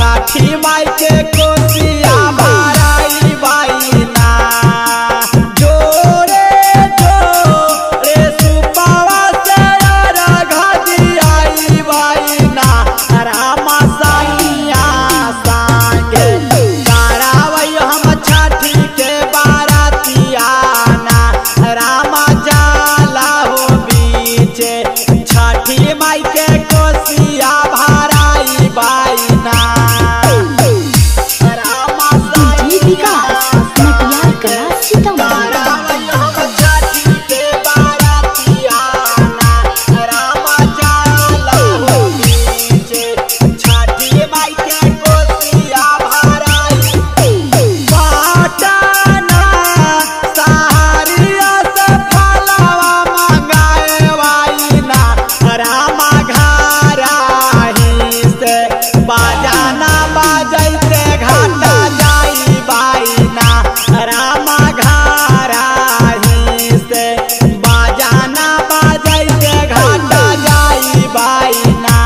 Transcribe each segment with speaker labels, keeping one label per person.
Speaker 1: छठी माई के कोसिया भराई बाईना जोरे जोरे सुपावा से राघा दियाई बाईना रामा साइया सांगे करावई हम छठी के बारातियाना रामा जाला हो बीचे छठी माई के कोसिया भराई बाईना रामा
Speaker 2: डीजे विकास मटियार कला सीतामढ़ी
Speaker 1: रामा घराही से बाजाना बाजैते घाटा जाई बाईना रामा घराही से बाजाना बाजैते घाटा जाई बाईना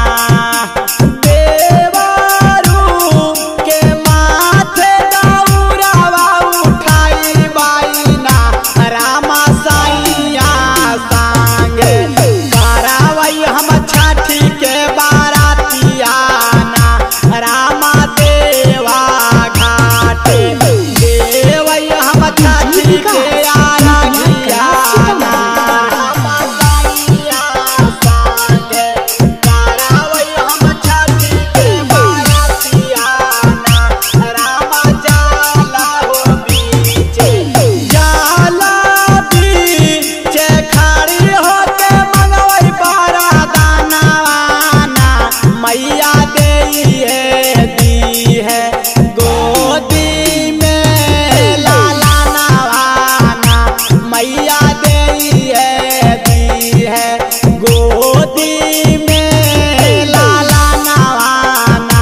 Speaker 1: देवरू के माथे दौरावा उठाई बाईना रामा साइया सांगे करावई हम छठी के बारातियाना रामा देवा घाटे देवई हम छठी के आराधियाना रामा साइया सांगे करावई हम छठी के बारातियाना रामा जाला हो बीचे जाला बीचे खड़ी होके मंगवई बारा दानावाना मैया देइए दी है गोदी में लाला नवाना मैया देइए दी है गोदी में लाला नवाना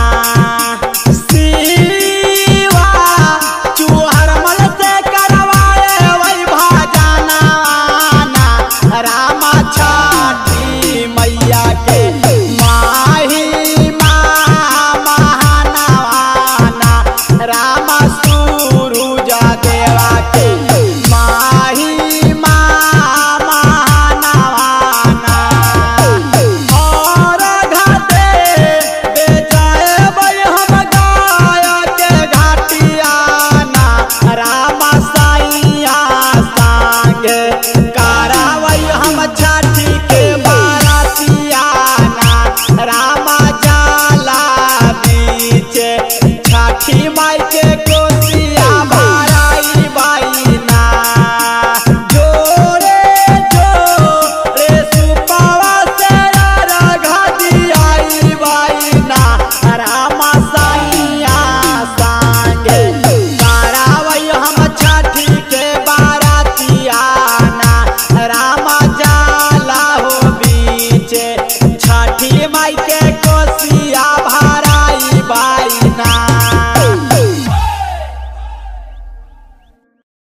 Speaker 1: सीवा चूहर मल से करवाए वही भाजाना रामा छठी मैया के माही महानवाना रामा सूरुजा देवा के माही महानवाना और घाटे बेचाए बई हम गाय के घाटियाना रामा साइया सांगे करावई हम छठी के बारातियाना रामा जाला बीचे छठी माई के